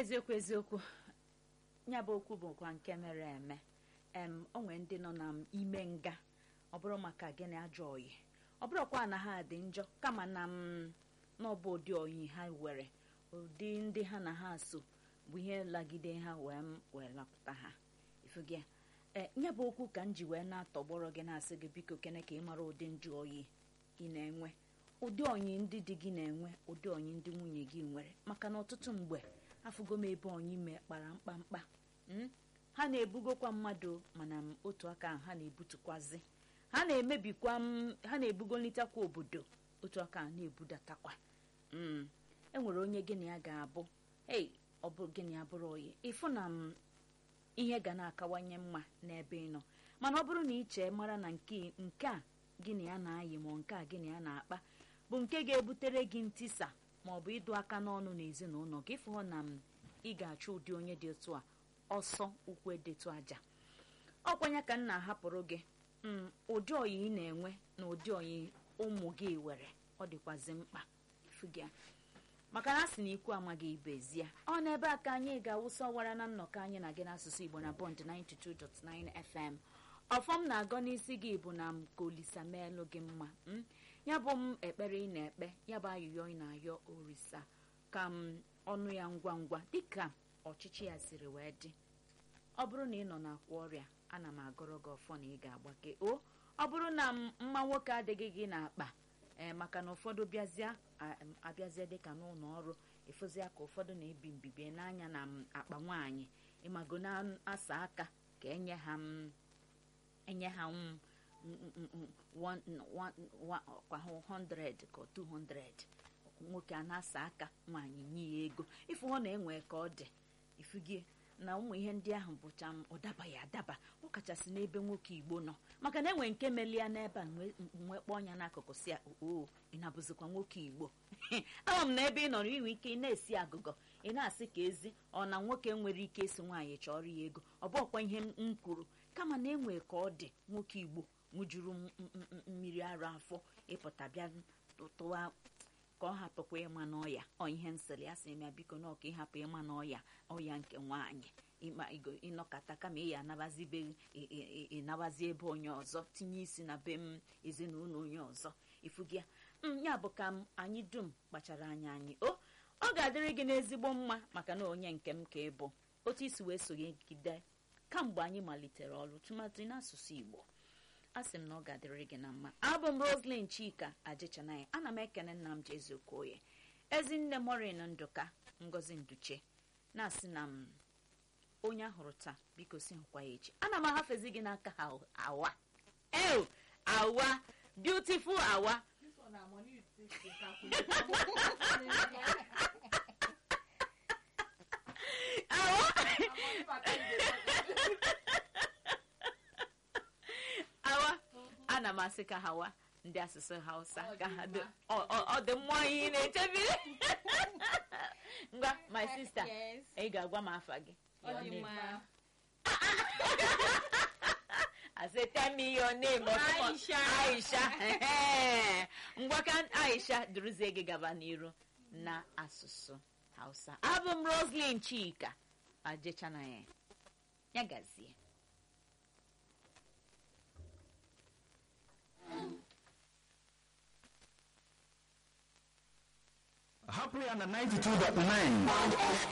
eziokwu eziokwu ya bụ okwu bụkwa nke mere eme em o nwere ndị nọ n'ime nga ọ bụrụ maka gịnị ajọ oyi ọ bụrụkwa na ha dị njọ kama na m n'ọbụ ụdị oyi ha were ụdị ndị ha na ha so bụ ihe lagide ha wee wee lapụta ha ifugị e ya bụ okwu ka m ji wee na-atọgbọrọ gị na-asị gị biko kene ka ị mara ụdị njụ oyi ị na-enwe ụdị onyi ndị di gị na-enwe ụdị onyi ndị nwunye gị nwere maka na ọtụtụ mgbe afụgo m ebe onyi mee kpara mkpamkpa ha na-ebugokwa mmadụ mana otu aka ahụ ha na-ebutukwazi ha na-emebikwa ha na-ebugolitekwa obodo otu aka ahụ na-ebudatakwa enwere onye gịnị ya ga-abụ ei ọ bụ gịnị ya bụrụ oyi ịfụ na m ihe ga na-akawanye mma n'ebe ị nọ mana ọ bụrụ na ị chee mara na nke nke a gịnị ya na-ayị ma nke a gịnị ya na-akpa bụ nke ga-ebutere gị ntisa ma ọ bụ ịdụ aka n'ọnụ n'ezinụlọ gị fụọ na m ị ga-achọ ụdị onye dị otu a ọsọ ụkwụ edetu aja ọkwanya ka m na-ahapụrụ gị ụdị oyi ị na-enwe na ụdị oyi ụmụ gị were ọ dịkwazi mkpa ifugia maka na a sị na ikwu amaghị ibe ezie ọ n'ebe a ka anyị ga-awụsa ọwara na nnọkọ anyị na gị n'asụsụ igbo na bọnd 92.9 fm ọfọm na-agọ n'isi gị bụ na m ka olisa meelụ gị mma ya bụ m ekpere ị na-ekpe ya bụ ayụyọ ị na-ayọ orisa ka m ọnụ ya ngwa ngwa dịka ọchịchị ya siri wee dị ọ bụrụ na ị nọ n'akwa ọrịa ana m agọrọ gị ọfọ na ị ga-agbake o ọ bụrụ na mma nwoke adịghị gị n'akpa ee maka na ụfọdụ bịazịa abịazie dịka n'ụlọ ọrụ efozia ka ụfọdụ na-ebi mbibi n'anya na akpa nwaanyị ịmago na-asa aka ka enye ha enye ha kwa 100 ka 200 nwoke a na-asa aka nwaanyị nye ya ego ife ọ na-enwe ka ọ dị ifugie na ụmụ ihe ndị ahụ bụcha m ọ dabaghị adaba ọ kachasị n'ebe nwoke igbo nọ maka na enwe nke melia n'ebe a nwee kpọọ ya n'akụkụ si o ị na-abụzikwa nwoke igbo ama m na ebe ị nọrọ inwe ike ị na-esi agụgọ ị na-asị ka ezi ọ na nwoke nwere ike esi nwaanyị chọrọ ya ego ọ bụkwa ihe m kwuru kama na enwe ka ọ dị nwoke igbo ṅụjuru mmiri ara afọ ịpụta bịa tụwa ka ọ hapụkwa ịma n'ọya ọ ihe nsịrị ya sị ya biko na ọka ịhapụ ịma n'ọya ọya nke nwaanyị ịnọkọta kama ị ya anabazi be ịnabazi ebe onye ọzọ tinye isi na be m ezinụlọ onye ọzọ ifugịa ya bụ ka m anyị dum kpachara anya anyị o ọ ga-adịrị gị n'ezigbo mma maka na onye nke m ka ịbụ otu isi wee sonyegide kamgbe anyị malitere ọrụ tụmatụ n'asụsụ igbo a sị m na ọ ga-adịrị gị na mma abụ m roslyn chika ajichanaya ana m ekene nna m jezu okoye ezinne morin ndụka ngozi nduche na-asị na m onye ahụrụ taa biko si hụkwa ya echi ana m ahafezi gị n'aka ha awa ew awa beautiful awa awa awa ana m asị ka hawa ndị asụsụ hausa ka ha ọ dị mmụọ ihe na-echebiri ngwa my sister ị ga-agwa m afa gị I say tell me your name Aisha Aisha ngwa ka Aisha duruzie gị gaba n'iru na asụsụ hausa abụ m Roslyn Chika ajechana ya ya gazie hapụ ya na 92.9